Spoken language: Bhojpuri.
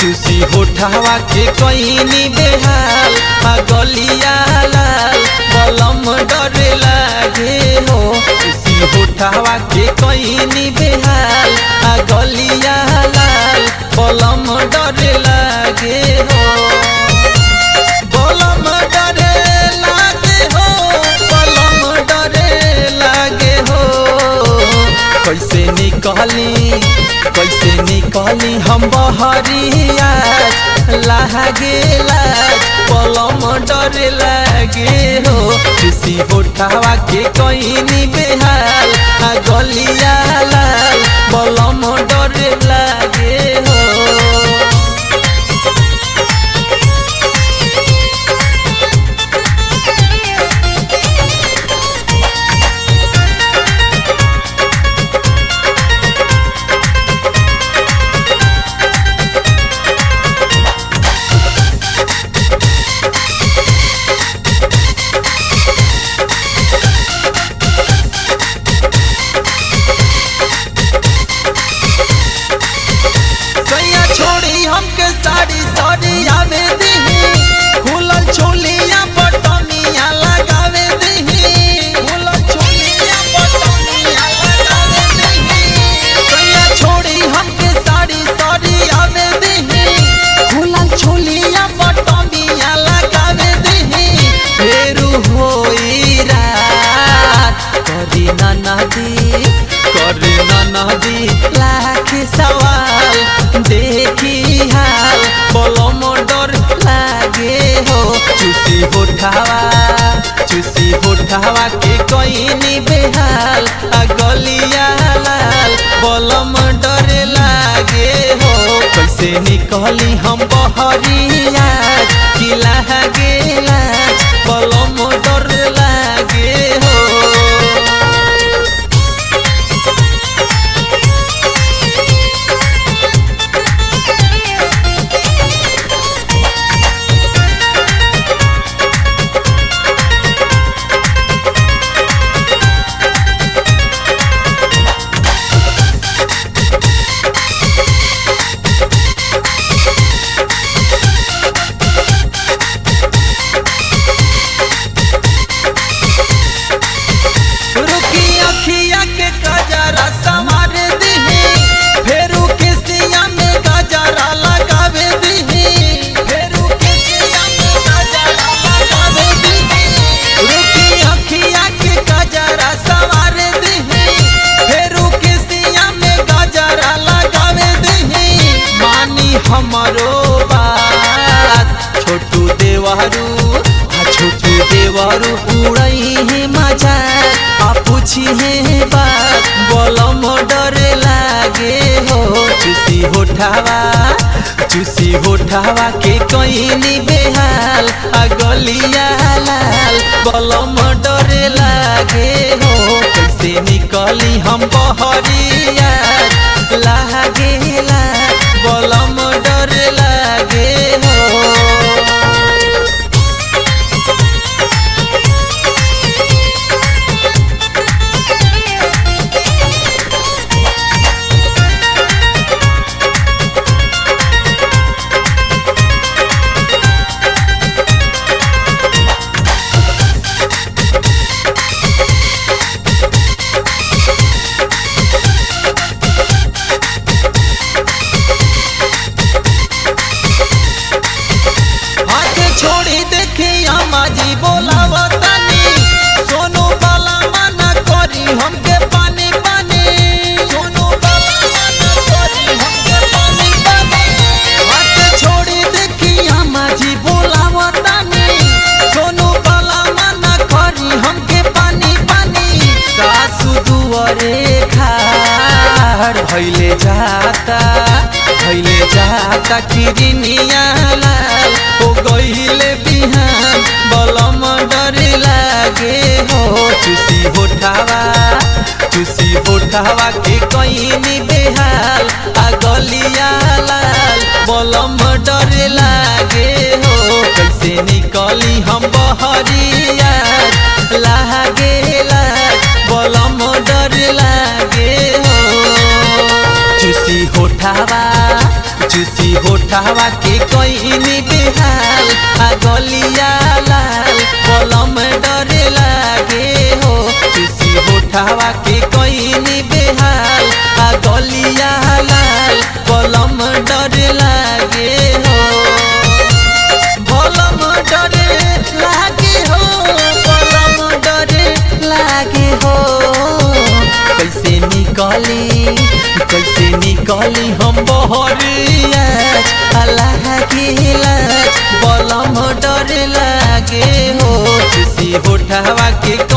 चूसी होठावा के कईनी बेहाल आ गलिया लाल बलम डरे लागे हो चूसी होठावा के कईनी बेहाल आ गलिया लाल बलम डरे लागे हो बलम डरे लागे हो बलम डरे लागे हो कैसे निकली कैसे निकली हम बहरिया लागे लाग बलम डरे लागे हो खुशी होठावा के कईनी बेहाल आ गलिया लाल बलम डरे लागे हो सैया छोड़ी हमके साड़ी साड़ी आवे दीही खुलल छोलिया बटनिया लगावे दीही खुलल छोलिया बटनिया लगावे दीही सैया छोड़ी हमके साड़ी साड़ी आवे दीही खुलल छोलिया बटनिया लगावे दीही फेरू होई रात करी ना नदी करी ना नदी लाख सवाल देखी हाल बलम डर लागे हो चूसी होठावा चूसी होठावा के कईनी बेहाल आ गलिया लाल बलम डर लागे हो कैसे निकली हम बहरिया कि लागे लाज बलम डर लागे हो रुकी अखिया के गजरा संवार दीही फेरू के सिया में गजरा लगावे दीही फेरू के सिया में गजरा लगावे दीही रुकी अखिया के गजरा संवार दीही फेरू के सिया में गजरा लगावे दीही मानी हमरो बात छोटू देवहरू आ छोटू देवरू उड़ई है मजा आ पूछी है बात बलम डरे लागे हो चूसी होठावा चूसी होठावा के कईनी बेहाल आ गलिया लाल बलम डरे लागे हो कैसे निकली हम बहरिया लागे लाग बलम डरे लागे हो हाथ छोड़ी देखी माझी बोलावतानी सोनू बाला मना करी हमके पानी पानी सोनू बाला मना करी हमके पानी पानी हाथ छोड़ी देखी माझी बोलावतानी सोनू बाला मना करी हमके पानी पानी सासू दुआरे खाड़ भैले जाता भैले जाता किरनिया लाल हो गईले बिहान बलम डरे लागे हो चूसी होठावा चूसी होठावा के कईनी बेहाल आ गलिया लाल बलम डरे लागे हो कैसे निकली हम बहरिया लागे लाग बलम डर लागे हो चूसी होठावा चूसी होठा होठावा के कईनी बेहाल आ गलिया लाल कलम डरे लागे हो किसी होठावा के कईनी बेहाल आ गलिया लाल कलम डरे लागे हो कलम डरे लागे हो कलम डरे लागे हो कैसे निकली कैसे निकली हम बहरिया अल्लाह के लाज बलम डर लागे हो किसी होठावा के